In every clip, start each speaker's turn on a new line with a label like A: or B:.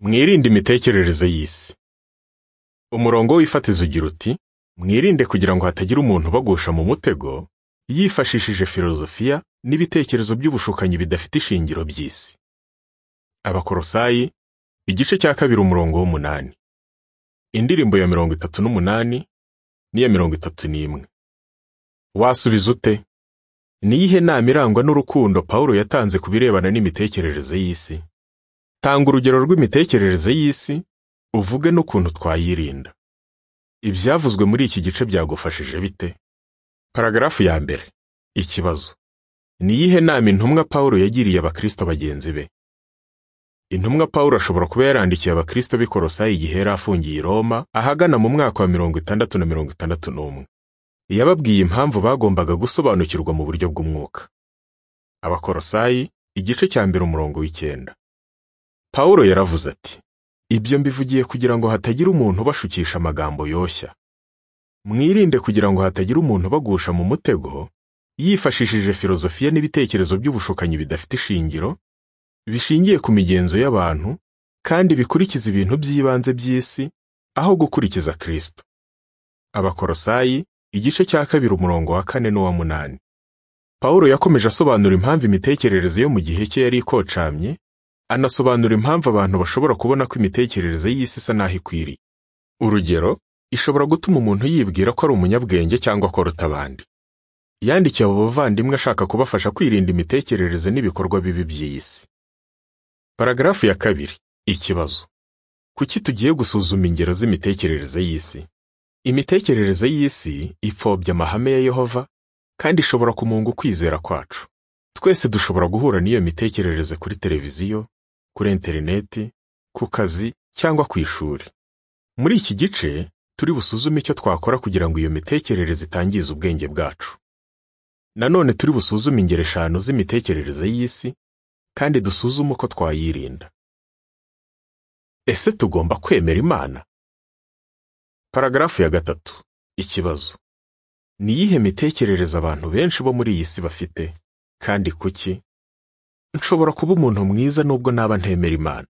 A: mwirinde imitekerereze y'isi umurongo w'ifatizo ugira uti mwirinde kugira ngo hatagira umuntu ubagusha mu mutego yifashishije filozofiya n'ibitekerezo by'ubushukanyi bidafite ishingiro by'isi abakorosayi igice cya kabiri umurongo w'umunani indirimbo ya mirongo itatu n'umunani n'iya mirongo itatu n'imwe wasubiza ute ni iyihe nama irangwa n'urukundo pawulo yatanze ku birebana n'imitekerereze y'isi tanga urugero rw'imitekerereze y'isi uvuge n'ukuntu twayirinda ibyavuzwe muri iki gice byagufashije bite paragarafu ya mbere ikibazo ni iyihe nama intumwa pawulo yagiriye abakristo bagenzi be intumwa pawulo ashobora kuba yarandikiye abakristo b'i korosayi igihe yari afungiye i roma ahagana mu mwaka wa mirongo itandatu na mirongo itandatu n'umwe yababwiye impamvu bagombaga gusobanukirwa mu buryo bw'umwuka abakorosayi igice cya mbere umurongo w'icyenda pawulo yaravuze ati ibyo mbivugiye kugira ngo hatagira umuntu ubashukisha amagambo yoshya mwirinde kugira ngo hatagira umuntu ubagusha mu mutego yifashishije filozofiya n'ibitekerezo by'ubushukanyi bidafite ishingiro bishingiye ku migenzo y'abantu kandi bikurikiza ibintu by'ibanze by'isi aho gukurikiza Kristo abakorosayi igice cya kabiri umurongo wa kane n'uwa munani pawulo yakomeje asobanura impamvu imitekerereze yo mu gihe cye yari ikocamye anasobanura impamvu abantu bashobora kubona ko imitekerereze y'isi isa n'aho ikwiriye urugero ishobora gutuma umuntu yibwira ko ari umunyabwenge cyangwa ko aruta abandi yandikiye abo bavandimwe ashaka kubafasha kwirinda imitekerereze n'ibikorwa bibi by'isi paragarafu ya kabiri ikibazo kuki tugiye gusuzuma ingero z'imitekerereze y'isi imitekerereze y'isi ipfobya amahame ya yehova kandi ishobora kumunga ukwizera kwacu twese dushobora guhura n'iyo mitekerereze kuri televiziyo kuri interineti ku kazi cyangwa ku ishuri muri iki gice turi busuzume icyo twakora kugira ngo iyo mitekerereze itangize ubwenge bwacu nanone turi busuzume ingero eshanu z'imitekerereze y'isi kandi dusuzume uko twayirinda ese tugomba kwemera imana paragarafu ya gatatu ikibazo ni iyihe mitekerereze abantu benshi bo muri iyi si bafite kandi kuki nshobora kuba umuntu mwiza nubwo naba ntemera imana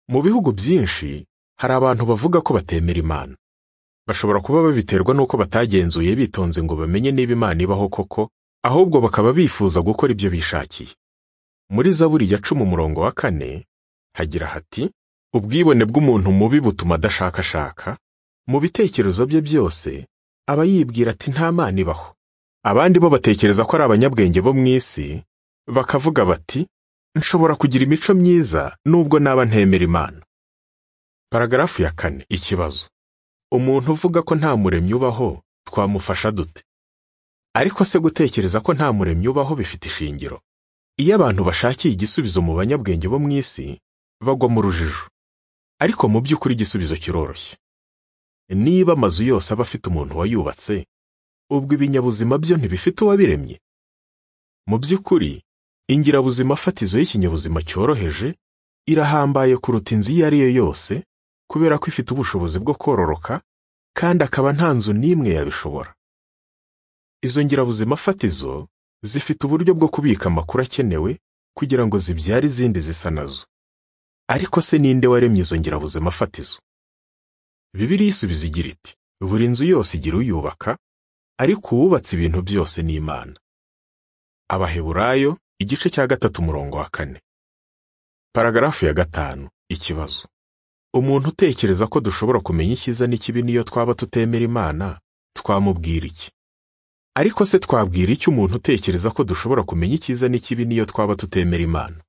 A: mu bihugu byinshi hari abantu bavuga ko batemera imana bashobora kuba babiterwa n'uko batagenzuye bitonze ngo bamenye niba imana ibaho koko ahubwo bakaba bifuza gukora ibyo bishakiye muri zaburi ya cumi umurongo wa kane hagira hati ubwibone bw'umuntu mubi butuma adashakashaka mu bitekerezo bye byose aba yibwira ati nta mana ibaho abandi bo batekereza ko ari abanyabwenge bo mu isi bakavuga bati nshobora kugira imico myiza nubwo naba ntemera imana paragarafu ya kane ikibazo umuntu uvuga ko nta muremyi ubaho twamufasha dute ariko se gutekereza ko nta muremyi ubaho bifite ishingiro iyo abantu bashakiye igisubizo mu banyabwenge bo mu isi bagwa mu rujijo ariko mu by'ukuri igisubizo kiroroshye niba amazu yose aba afite umuntu wayubatse ubwo ibinyabuzima byo ntibifite uwabiremye mu by'ukuri ingirabuzima fatizo y'ikinyabuzima cyoroheje irahambaye kuruta inzu iyo ari yo yose kubera ko ifite ubushobozi bwo kororoka kandi akaba nta nzu n'imwe yabishobora izo ngirabuzima fatizo zifite uburyo bwo kubika amakuru akenewe kugira ngo zibyare izindi zisa nazo ariko se ninde waremye izo ngirabuzima fatizo bibiri isubiza igira iti buri nzu yose igira uyubaka ariko uwubatse ibintu byose ni imana abaheburayo igice cya gatatu umurongo wa kane paragarafu ya gatanu ikibazo umuntu utekereza ko dushobora kumenya icyiza n'ikibi niyo twaba tutemera imana twamubwira iki ariko se twabwira iki umuntu utekereza ko dushobora kumenya icyiza n'ikibi niyo twaba tutemera imana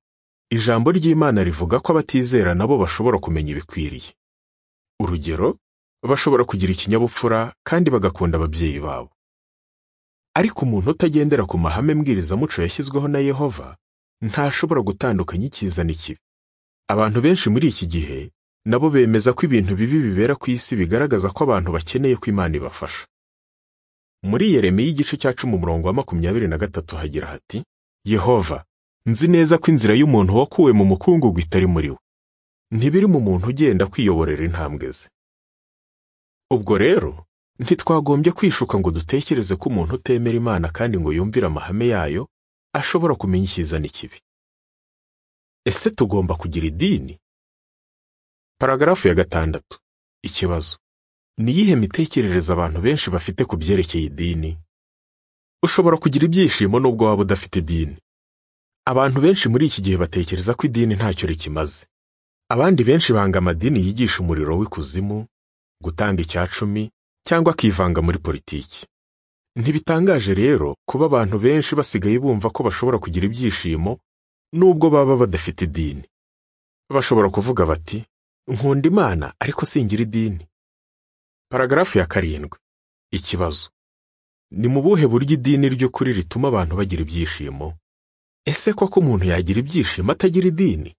A: ijambo ry'imana rivuga ko abatizera nabo bashobora kumenya ibikwiriye urugero bashobora kugira ikinyabupfura kandi bagakunda ababyeyi babo ariko umuntu utagendera ku mahame mbwirizamuco yashyizweho na yehova ntashobora gutandukanya icyiza n'ikibi abantu benshi muri iki gihe nabo bemeza ko ibintu bibi bibera ku isi bigaragaza ko abantu bakeneye ko imana ibafasha muri yeremiya igice cya cumi umurongo wa makumyabiri na gatatu hagira hati yehova nzi neza ko inzira y'umuntu wakuwe mu mukungugu itari muri we ntibiri mu muntu ugenda kwiyoborera intambwe ze ubwo rero ntitwagombye kwishuka ngo dutekereze ko umuntu utemera imana kandi ngo yumvire amahame yayo ashobora kumenya icyiza n'ikibi ese tugomba kugira idini paragarafu ya gatandatu ikibazo ni iyihe mitekerereze abantu benshi bafite ku byerekeye idini ushobora kugira ibyishimo nubwo waba udafite idini abantu benshi muri iki gihe batekereza ko idini ntacyo rikimaze abandi benshi banga amadini yigisha umuriro w'ikuzimu gutanga icya cumi cyangwa akivanga muri politiki ntibitangaje rero kuba abantu benshi basigaye bumva ko bashobora kugira ibyishimo nubwo baba badafite idini bashobora kuvuga bati nkunda imana ariko singira idini paragarafu ya karindwi ikibazo ni mu buhe buryo idini ry'ukuri rituma abantu bagira ibyishimo ese koko umuntu yagira ibyishimo atagira idini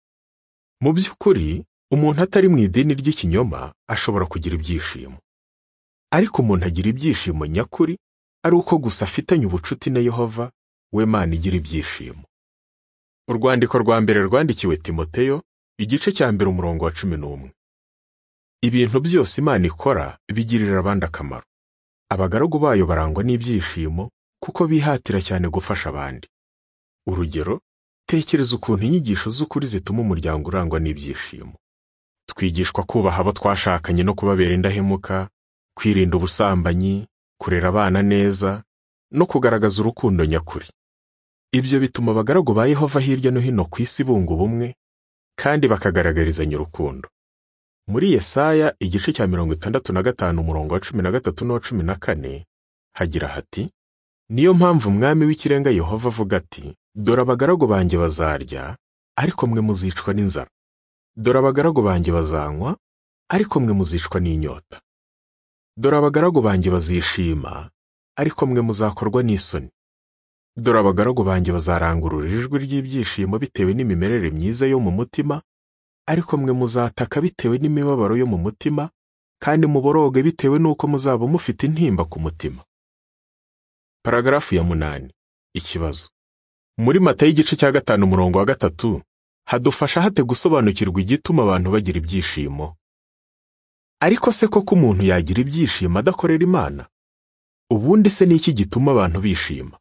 A: mu by'ukuri umuntu atari mu idini ry'ikinyoma ashobora kugira ibyishimo ariko umuntu agira ibyishimo nyakuri ari uko gusa afitanye ubucuti na yehova we mana igira ibyishimo urwandiko rwa mbere rwandikiwe timoteyo igice cya mbere umurongo wa cumi n'umwe ibintu byose imana ikora bigirira abandi akamaro abagaragu bayo barangwa n'ibyishimo kuko bihatira cyane gufasha abandi urugero tekereza ukuntu inyigisho z'ukuri zituma umuryango urangwa n'ibyishimo twigishwa kubaha abo twashakanye no kubabera indahemuka kwirinda ubusambanyi kurera abana neza no kugaragaza urukundo nyakuri ibyo bituma abagaragu ba yehova hirya no hino ku isi bunga ubumwe kandi bakagaragarizanya urukundo muri yesaya igice cya mirongo itandatu na gatanu umurongo wa cumi na gatatu n'uwa cumi na kane hagira hati niyo mpamvu umwami w'ikirenga yehova avuga ati dore abagaragu banjye bazarya ariko mwe muzicwa n'inzara dore abagaragu banjye bazanywa ariko mwe muzicwa n'inyota dore abagaragu banjye bazishima ariko mwe muzakorwa n'isoni dore abagaragu banjye bazarangurura ijwi ry'ibyishimo bitewe n'imimerere myiza yo mu mutima ariko mwe muzataka bitewe n'imibabaro yo mu mutima kandi muboroge bitewe n'uko muzaba mufite intimba ku mutima paragarafu ya munani ikibazo muri mata y'igice cya gatanu umurongo wa gatatu hadufasha hate gusobanukirwa igituma abantu bagira ibyishimo ariko se koko umuntu yagira ibyishimo adakorera imana ubundi se ni iki gituma abantu bishima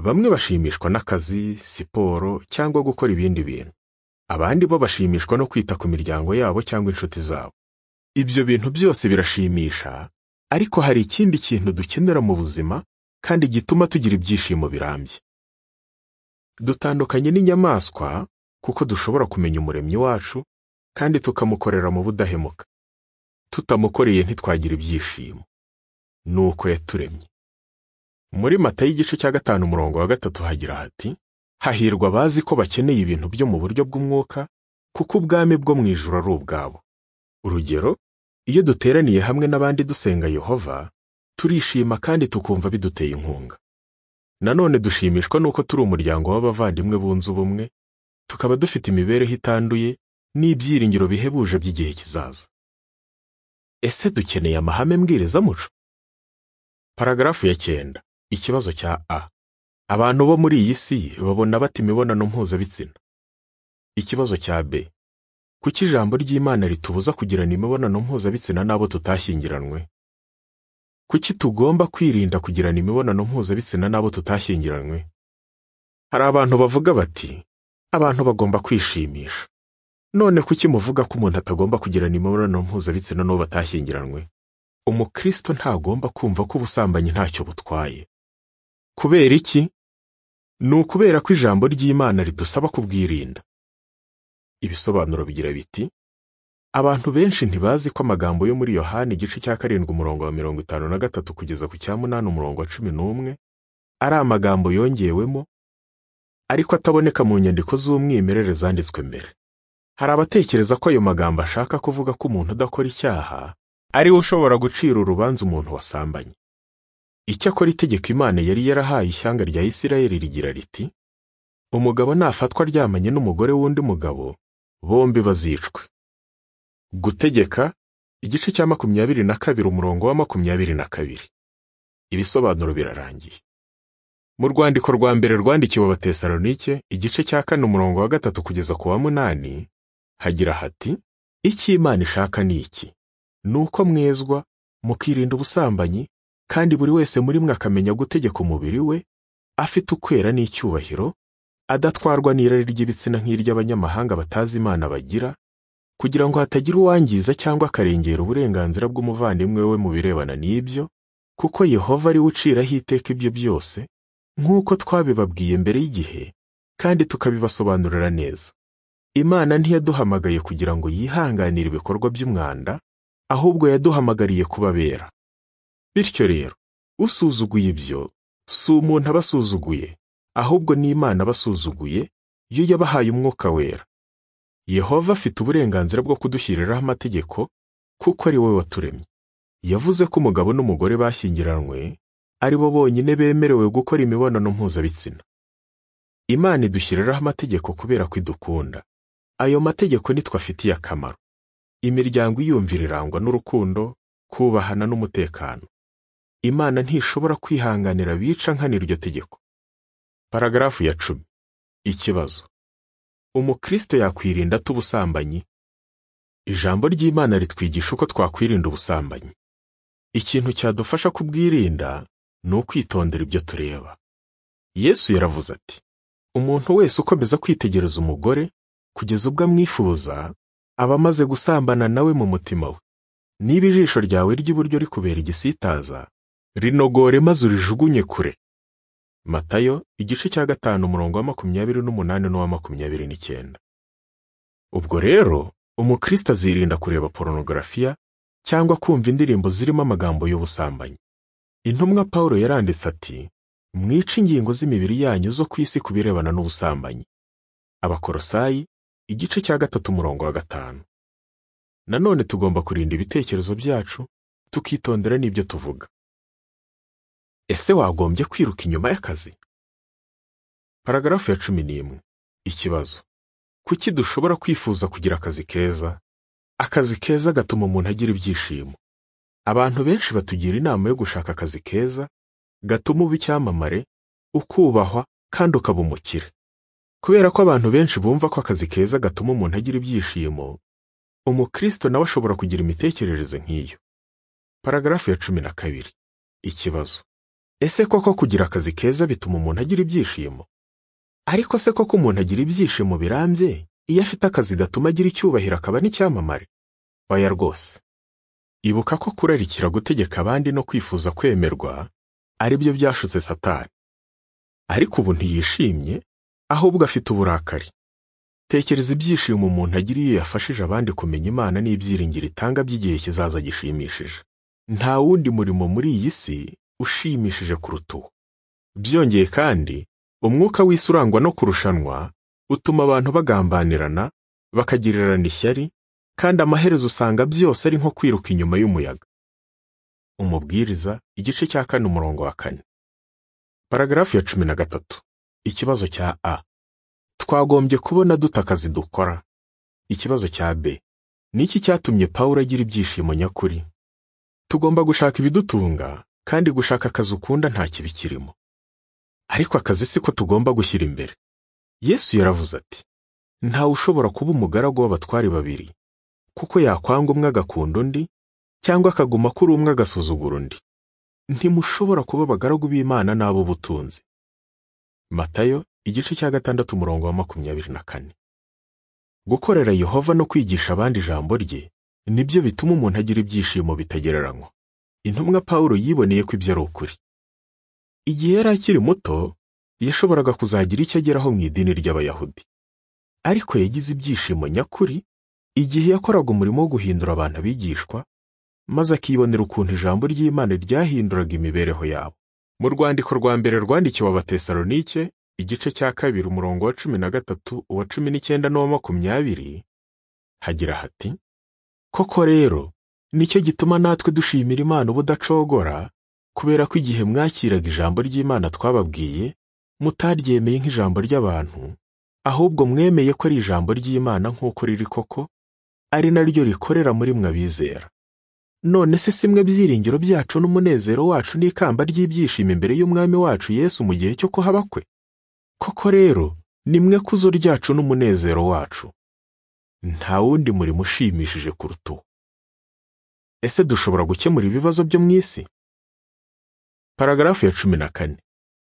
A: bamwe bashimishwa n'akazi siporo cyangwa gukora ibindi bintu abandi bo bashimishwa no kwita ku miryango yabo cyangwa inshuti zabo ibyo bintu byose birashimisha ariko hari ikindi kintu dukenera mu buzima kandi gituma tugira ibyishimo birambye dutandukanye n'inyamaswa kuko dushobora kumenya umuremyi wacu kandi tukamukorera mu budahemuka tutamukoreye ntitwagira ibyishimo ni uko yaturemye muri mata y'igice cya gatanu umurongo wa gatatu hagira hati hahirwa abazi ko bakeneye ibintu byo mu buryo bw'umwuka kuko ubwami bwo mu ijuru ari ubwabo urugero iyo duteraniye hamwe n'abandi dusenga yehova turishima kandi tukumva biduteye inkunga nanone dushimishwa n'uko turi umuryango w'abavandimwe bunze ubumwe tukaba dufite imibereho itanduye n'ibyiringiro bihebuje by'igihe kizaza ese dukeneye amahame mbwirizamuco paragarafu ya cyenda ikibazo cya a abantu bo muri iyi si babona bata imibonano mpuzabitsina ikibazo cya b kuki ijambo ry'imana ritubuza kugirana imibonano mpuzabitsina n'abo tutashyingiranywe kuki tugomba kwirinda kugirana imibonano mpuzabitsina n'abo tutashyingiranywe hari abantu bavuga bati abantu bagomba kwishimisha none kuki muvuga ko umuntu atagomba kugirana imibonano mpuzabitsina n'uwo batashyingiranywe umukristo ntagomba kumva ko ubusambanyi ntacyo butwaye kubera iki ni ukubera ko ijambo ry'imana ridusaba kubwirinda ibisobanuro bigira biti abantu benshi ntibazi ko amagambo yo muri yohani igice cya karindwi umurongo wa mirongo itanu na gatatu kugeza ku cya munani umurongo wa cumi n'umwe ari amagambo yongewemo ariko ataboneka mu nyandiko z'umwimerere zanditswe mbere hari abatekereza ko ayo magambo ashaka kuvuga ko umuntu udakora icyaha ariwe ushobora gucira urubanza umuntu wasambanye icyakora itegeko imana yari yarahaye ishyanga rya isirayeli rigira riti umugabo nafatwa aryamanye n'umugore w'undi mugabo bombi bazicwe gutegeka igice cya makumyabiri na kabiri umurongo wa makumyabiri na kabiri ibisobanuro birarangiye mu rwandiko rwa mbere rwandikiwe abatesalonike igice cya kane umurongo wa gatatu kugeza ku wa munani hagira hati icyo imana ishaka ni iki ni uko mwezwa mukirinda ubusambanyi kandi buri wese muri mwe akamenya gutegeka umubiri we afite ukwera n'icyubahiro adatwarwa n'irari ry'ibitsina nk'iry'abanyamahanga batazi imana bagira kugira ngo hatagira uwangiza cyangwa akarengera uburenganzira bw'umuvandimwe we mu birebana n'ibyo kuko yehova ari we uciraho iteka ibyo byose nk'uko twabibabwiye mbere y'igihe kandi tukabibasobanurira neza imana ntiyaduhamagaye kugira ngo yihanganire ibikorwa by'umwanda ahubwo yaduhamagariye kubabera bityo rero usuzuguye ibyo si umuntu abasuzuguye ahubwo ni imana abasuzuguye yo yabahaye umwuka wera yehova afite uburenganzira bwo kudushyiriraho amategeko kuko ari we waturemye yavuze ko umugabo n'umugore bashyingiranywe ari bo bonyine bemerewe gukora imibonano mpuzabitsina imana idushyiriraho amategeko kubera ko idukunda ayo mategeko nitwafitiye akamaro imiryango iyumvira irangwa n'urukundo kubahana n'umutekano imana ntishobora kwihanganira bica nkana iryo tegeko paragarafu ya cumi ikibazo umukristo yakwirinda ate ubusambanyi ijambo ry'imana ritwigisha uko twakwirinda ubusambanyi ikintu cyadufasha kubwirinda ni ukwitondera ibyo tureba yesu yaravuze ati umuntu wese ukomeza kwitegereza umugore kugeza ubwo amwifuza aba amaze gusambana nawe mu mutima we niba ijisho ryawe ry'iburyo rikubera igisitaza rinogore maze urijugunye kure matayo igice cya gatanu umurongo wa makumyabiri n'umunani n'uwa makumyabiri n'icyenda ubwo rero umukristo azirinda kureba porunogarafiya cyangwa kumva indirimbo zirimo amagambo y'ubusambanyi intumwa paul yaranditse ati mwice ingingo z'imibiri yanyu zo ku isi ku birebana n'ubusambanyi abakorosayi igice cya gatatu umurongo wa gatanu nanone tugomba kurinda ibitekerezo byacu tukitondera n'ibyo tuvuga ese wagombye kwiruka inyuma y'akazi paragarafu ya cumi n'imwe ikibazo kuki dushobora kwifuza kugira akazi keza akazi keza gatuma umuntu agira ibyishimo abantu benshi batugira inama yo gushaka akazi keza gatuma uba icyamamare ukubahwa kandi ukaba umukire kubera ko abantu benshi bumva ko akazi keza gatuma umuntu agira ibyishimo umukristo nawe ashobora kugira imitekerereze nk'iyo paragarafu ya cumi na kabiri ikibazo ese koko kugira akazi keza bituma umuntu agira ibyishimo ariko se koko umuntu agira ibyishimo birambye iyo afite akazi gatuma agira icyubahiro akaba n'icyamamare oya rwose ibuka ko kurarikira gutegeka abandi no kwifuza kwemerwa ari byo byashutse satani ariko ubu ntiyishimye ahubwo afite uburakari tekereza ibyishimo umuntu agira iyo yafashije abandi kumenya imana n'ibyiringiro itanga by'igihe kizaza gishimishije nta wundi murimo muri iyi si ushimishije kuruta uwo byongeye kandi umwuka w'isi urangwa no kurushanwa utuma abantu bagambanirana bakagirirana ishyari kandi amaherezo usanga byose ari nko kwiruka inyuma y'umuyaga umubwiriza igice cya kane umurongo wa kane paragarafu ya cumi na gatatu ikibazo cya a twagombye kubona dute akazi dukora ikibazo cya b ni iki cyatumye pawulo agira ibyishimo nyakuri tugomba gushaka ibidutunga kandi gushaka akazi ukunda nta kibi kirimo ariko akazi si ko tugomba gushyira imbere yesu yaravuze ati ntawe ushobora kuba umugaragu w'abatwari babiri kuko yakwanga umwe agakunda undi cyangwa akaguma kuri umwe agasuzugura undi ntimushobora kuba abagaragu b'imana n'ab'ubutunzi matayo igice cya gatandatu umurongo wa makumyabiri na kane gukorera yehova no kwigisha abandi ijambo rye nibyo bituma umuntu agira ibyishimo bitagereranywa intumwa Pawulo yiboneye ko ibyo ari ukuri igihe yari akiri muto yashoboraga kuzagira icyo ageraho mu idini ry'abayahudi ariko yagize ibyishimo nyakuri igihe yakoraga umurimo wo guhindura abantu abigishwa maze akibonera ukuntu ijambo ry'imana ryahinduraga imibereho yabo mu rwandiko rwa mbere rwandikiwe abatesalonike igice cya kabiri umurongo wa cumi na gatatu uwa cumi n'icyenda n'uwa makumyabiri hagira hati koko rero nicyo gituma natwe dushimira Imana ubudacogora kubera ko igihe mwakiraga ijambo ry'Imana twababwiye mutaryemeye nk'ijambo ry'abantu ahubwo mwemeye ko ari ijambo ry'Imana nk'uko riri koko ari naryo rikorera muri mwe abizera none se simwe byiringiro byacu n'umunezero wacu n'ikamba ry'ibyishimo imbere y'umwami wacu Yesu mu gihe cyo kuhaba kwe koko rero ni mwe kuzo ryacu n'umunezero wacu nta wundi murimo ushimishije kuruta uwo ese dushobora gukemura ibibazo byo mu isi paragarafu ya cumi na kane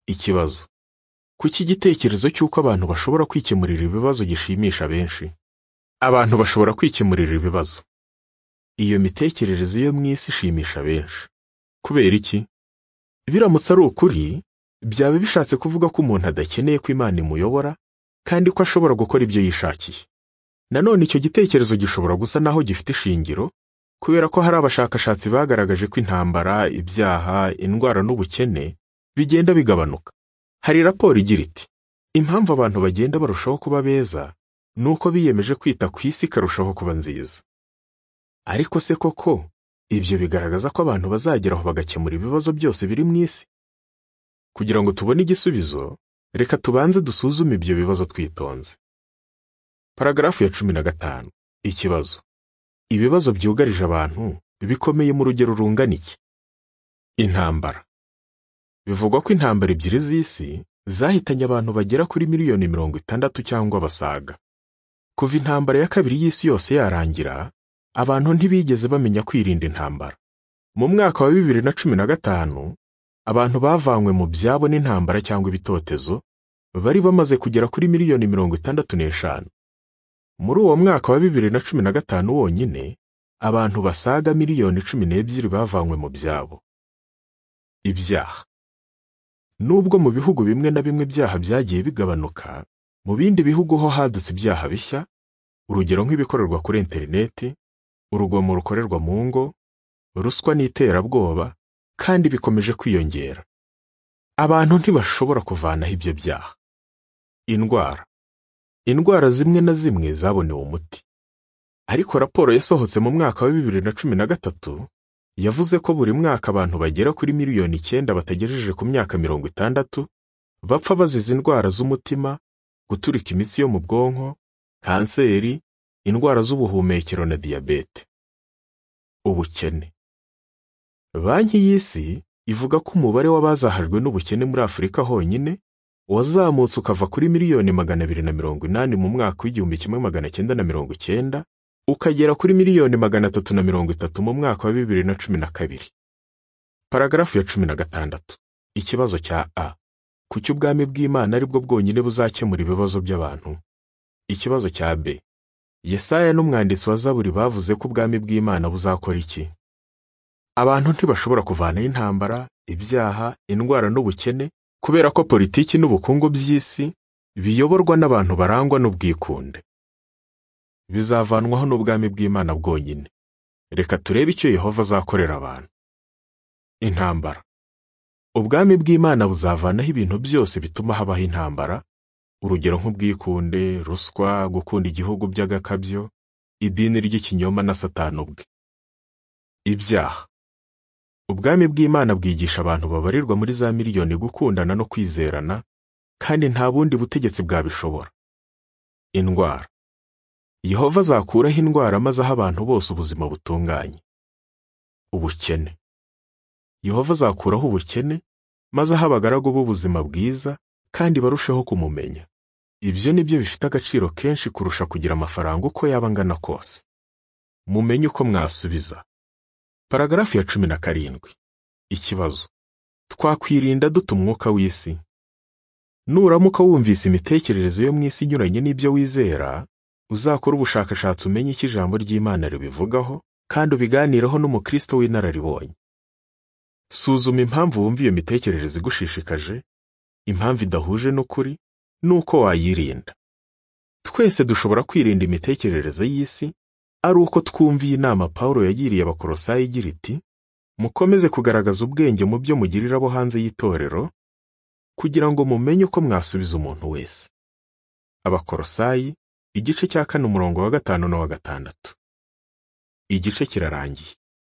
A: ikibazo kuki igitekerezo cy'uko abantu bashobora kwikemurira ibibazo gishimisha benshi abantu bashobora kwikemurira ibibazo iyo mitekerereze yo mu isi ishimisha benshi kubera iki biramutse ari ukuri byaba bishatse kuvuga ko umuntu adakeneye ko imana imuyobora kandi ko ashobora gukora ibyo yishakiye nanone icyo gitekerezo gishobora gusa naho gifite ishingiro kubera ko hari abashakashatsi bagaragaje ko intambara ibyaha indwara n'ubukene bigenda bigabanuka hari raporo igira iti impamvu abantu bagenda barushaho kuba beza ni uko biyemeje kwita ku isi ikarushaho kuba nziza ariko se koko ibyo bigaragaza ko abantu bazageraho bagakemura ibibazo byose biri mu isi kugira ngo tubone igisubizo reka tubanze dusuzume ibyo bibazo twitonze paragarafu ya cumi na gatanu ikibazo ibibazo byugarije abantu bikomeye mu rugero rungana iki intambara bivugwa ko intambara ebyiri z'isi zahitanye abantu bagera kuri miliyoni mirongo itandatu cyangwa basaga kuva intambara ya kabiri y'isi yose yarangira abantu ntibigeze bamenya kwirinda intambara mu mwaka wa bibiri na cumi na gatanu abantu bavanywe mu byabo n'intambara cyangwa ibitotezo bari bamaze kugera kuri miliyoni mirongo itandatu n'eshanu muri uwo mwaka wa bibiri na cumi na gatanu wonyine abantu basaga miliyoni cumi n'ebyiri bavanywe mu byabo ibyaha nubwo mu bihugu bimwe na bimwe ibyaha byagiye bigabanuka mu bindi bihugu ho hadutse ibyaha bishya urugero nk'ibikorerwa kuri interineti urugomo rukorerwa mu ngo ruswa n'iterabwoba kandi bikomeje kwiyongera abantu ntibashobora kuvanaho ibyo byaha indwara indwara zimwe na zimwe zabonewe umuti ariko raporo yasohotse mu mwaka wa bibiri na cumi na gatatu yavuze ko buri mwaka abantu bagera kuri miliyoni icyenda batagejeje ku myaka mirongo itandatu bapfa bazize indwara z'umutima guturika imitsi yo mu bwonko kanseri indwara z'ubuhumekero na diyabete ubukene banki y'isi ivuga ko umubare w'abazahajwe n'ubukene muri afurika honyine wazamutse ukava kuri miliyoni magana abiri na mirongo inani mu mwaka w'igihumbi kimwe magana cyenda na mirongo icyenda ukagera kuri miliyoni magana atatu na mirongo itatu mu mwaka wa bibiri na cumi na kabiri paragarafu ya cumi na gatandatu ikibazo cya a kuki ubwami bw'imana ari bwo bwonyine buzakemura ibibazo by'abantu ikibazo cya b yesaya n'umwanditsi wa zaburi bavuze ko ubwami bw'imana buzakora iki abantu ntibashobora kuvanaho intambara ibyaha indwara n'ubukene kubera ko politiki n'ubukungu by'isi biyoborwa n'abantu barangwa n'ubwikunde bizavanwaho n'ubwami bw'imana bwonyine reka turebe icyo yehova azakorera abantu intambara ubwami bw'imana buzavanaho ibintu byose bituma habaho intambara urugero nk'ubwikunde ruswa gukunda igihugu by'agakabyo idini ry'ikinyoma na satani ubwe ibyaha ubwami bw'imana bwigisha abantu babarirwa muri za miliyoni gukundana no kwizerana kandi nta bundi butegetsi bwabishobora indwara yehova azakuraho indwara maze aho abantu bose ubuzima butunganye ubukene yehova azakuraho ubukene maze aho abagaragu b'ubuzima bwiza kandi barusheho kumumenya ibyo ni byo bifite agaciro kenshi kurusha kugira amafaranga uko yaba angana kose mumenye uko mwasubiza paragarafu ya cumi na karindwi ikibazo twakwirinda dute umwuka w'isi nuramuka wumvise imitekerereze yo mu isi inyuranye n'ibyo wizera uzakora ubushakashatsi umenye icyo ijambo ry'imana ribivugaho kandi ubiganireho n'umukristo w'inararibonye suzuma impamvu wumva iyo mitekerereze igushishikaje impamvu idahuje n'ukuri n'uko wayirinda twese dushobora kwirinda imitekerereze y'isi ari uko twumviye inama Pawulo yagiriye abakorosayi igira iti mukomeze kugaragaza ubwenge mu byo mugirira abo hanze y'itorero kugira ngo mumenye uko mwasubiza umuntu wese abakorosayi igice cya kane umurongo wa gatanu n'uwa gatandatu igice kirarangiye